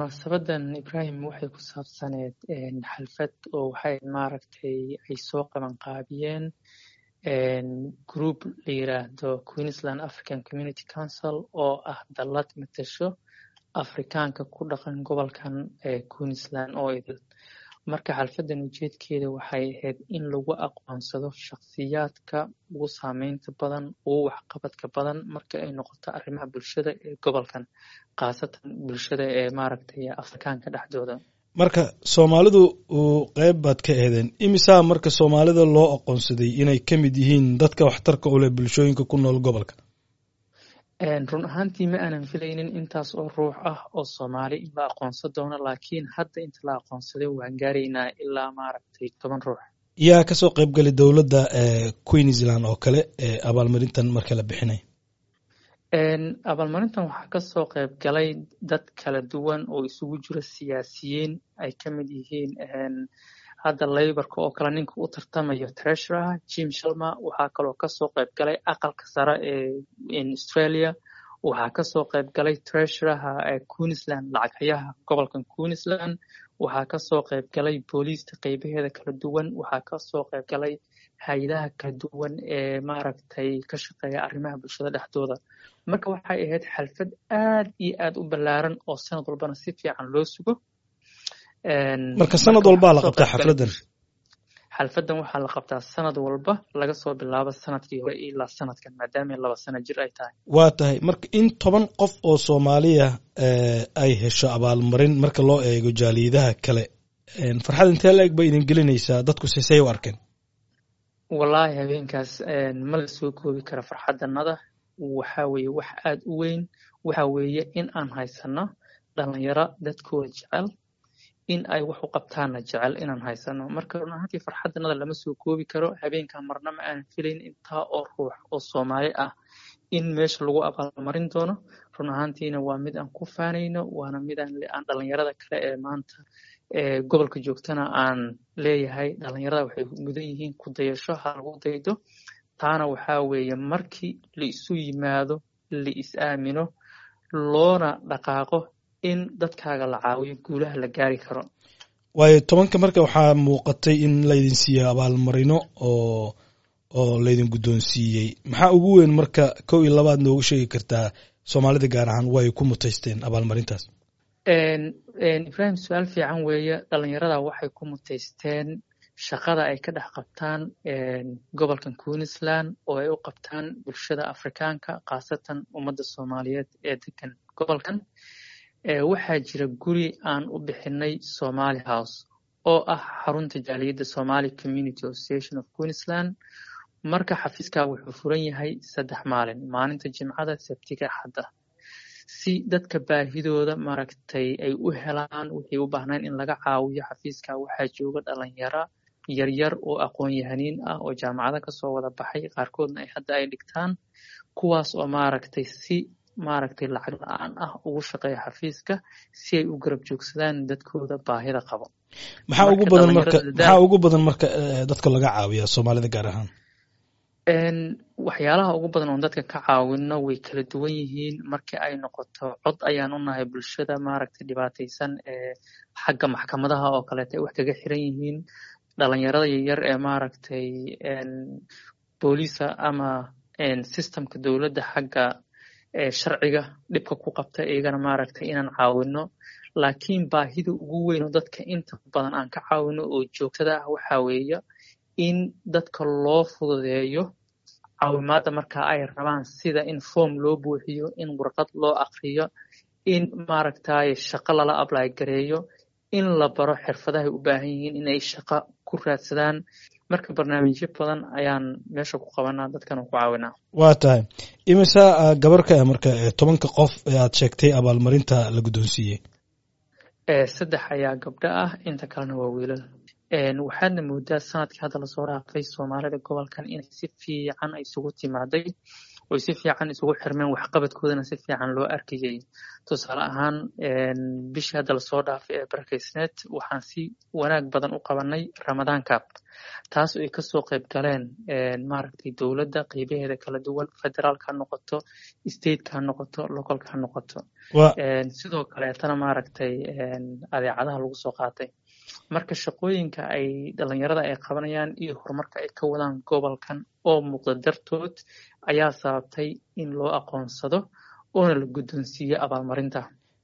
munaasabadan ibrahim waxay ku saabsaneed xalfad oo waxay maaragtay ay soo qaban qaabiyeen group la yiraahdo queensland african community council oo ah dallad matasho afrikaanka ku dhaqan gobolkan queensland oo idil marka xalfadan ujeedkeeda waxay ahayd in lagu aqoonsado shakhsiyaadka ugu saameynta badan ugu waxqabadka badan marka ay noqoto arrimaha bulshada ee gobolkan khaasatan bulshada ee maaragtay afrikaanka dhexdooda marka soomaalidu qeyb baad ka eedeen imisaa marka soomaalida loo aqoonsaday inay ka mid yihiin dadka waxtarka u leh bulshooyinka ku nool gobolka run ahaantii ma aanan filaynin intaas oo ruux ah oo soomaali in la aqoonsan doono laakiin hadda inta la aqoonsaday waan gaaraynaa ilaa maaragtay toban ruux yaa kasoo qeybgalay dowladda queensland oo kale ee abaalmarintan marka la bixinay abaalmarintan waxaa kasoo qeyb galay dad kala duwan oo isugu jiro siyaasiyiin ay ka mid yihiin hadda layborka oo kale ninka u tartamayo treasurer jim shalma waxaa kaloo kasoo qeyb galay aqalka sare ee australia waxaa kasoo qeyb galay treasureha queensland lacaghayaha gobolkan queensland waxaa kasoo qeyb galay booliista qeybaheeda kala duwan waxaa kasoo qeyb galay hay-adaha kala duwan ee maaragtay ka shaqeeya arrimaha bulshada dhexdooda marka waxay ahayd xalfad aad iyo aad u ballaaran oo sanad walbana si fiican loo sugo marka sanad walbaa la qabtaa xafladan xalfadan waxaa la qabtaa sanad walba laga soo bilaabo sanadkii hore ilaa sanadkan maadaama laba sano jir ay tahay waa tahay marka in toban qof oo soomaaliya ay hesho abaalmarin marka loo eego jaaliyadaha kale farxad intee la eg bay idin gelinaysaa dadku sisey u arkeen wallaahi habeenkaas ma la soo koobi kara farxadanada waxa weeye wax aad u weyn waxa weeye in aan haysano dhalinyaro dadkooda jecel in ay wax u qabtaana jecel inaan haysano marka run ahaantii farxadanada lama soo koobi karo habeenkan marna ma aanan filayn intaa oo ruux oo soomaali ah in meesha lagu abaalmarin doono run ahaantiina waa mid aan ku faanayno waana mid aan dhalinyarada kale ee maanta gobolka joogtana aan leeyahay dhalinyarada waxay mudan yihiin ku dayasho ha lagu daydo taana waxaa weeye markii la isu yimaado la is aamino loona dhaqaaqo in dadkaaga la caawiyo guulaha la gaari karo waayo tobanka marka waxaa muuqatay in laydin siiyey abaalmarino oo oo laydin guddoonsiiyey maxaa ugu weyn marka kow iyo labaad noogu sheegi kartaa soomaalida gaar ahaan way ku mutaysteen abaalmarintaas ibrahim su-aal fiican weeye dhalinyarada waxay ku mutaysteen shaqada ay ka dhex qabtaan gobolkan queensland oo ay u qabtaan bulshada afrikaanka khaasatan ummadda soomaaliyeed ee degan gobolkan waxaa jira guri aan u bixinay somaly house oo ah xarunta jaaliyadda somaly community association of queensland marka xafiiskaa wuxuu furan yahay saddex maalin maalinta jimcada sabtiga xadda si dadka baahidooda maaragtay ay u helaan wixii u baahnaan in laga caawiyo xafiiska waxaa jooga dhalinyaro yaryar oo aqoon-yahaniin ah oo jaamacada kasoo wada baxay qaarkoodna ay hadda ay dhigtaan kuwaas oo maaragtay si maaragtay lacag la-aan ah ugu shaqeeya xafiiska si ay u garab joogsadaan dadkooda baahida qabo maxaa ugu badan marka maxaa ugu badan marka dadka laga caawiya soomaalida gaar ahaan waxyaalaha ugu badan oon dadka ka caawino way kala duwan yihiin markii ay noqoto cod ayaan u nahay bulshada maaragtay dhibaataysan ee xagga maxkamadaha oo kaleeta ay wax kaga xiran yihiin dhalinyarada yaryar ee maaragtay booliisa ama systemka dowladda xagga sharciga dhibka ku qabta iyagana maaragtay inaan caawino laakiin baahida ugu weyn oo dadka inta badan aan ka caawino oo joogtada ah waxaa weeye in dadka loo fududeeyo caawimaadda marka ay rabaan sida in form loo buuxiyo in warqad loo akriyo in maaragtay shaqo lala ablay gareeyo in la baro xirfadahay u baahan yihiin inay shaqo ku raadsadaan marka barnaamijyo badan ayaan meesha ku qabanaa dadkana ku caawinaa waa tahay imisa gabar ka ah marka tobanka qof ee aad sheegtay abaalmarinta la guddoonsiiyey saddex ayaa gabdho ah inta kalena waa wiilal waxaadna moodaa sanadkii hadda lasoo dhaafay soomaalida gobolkan inay si fiican isugu timaaday oy si fiican isugu xirmeen waxqabadkoodana si fiican loo arkayay tusaale ahaan bishii hadda lasoo dhaafay ee barakeysneed waxaan si wanaag badan u qabanay ramadaanka taas oo ay kasoo qayb galeen maaragtay dowladda qeybaheeda kala duwan federaalka ha noqoto stateka ha noqoto localka ha noqoto sidoo kaleetana maaragtay adeecadaha lagu soo qaatay marka shaqooyinka ay dhalinyarada ay qabanayaan iyo horumarka ay ka wadaan gobolkan oo muuqda dartood ayaa sababtay in loo aqoonsado oona la guddoonsiiyo abaalmarinta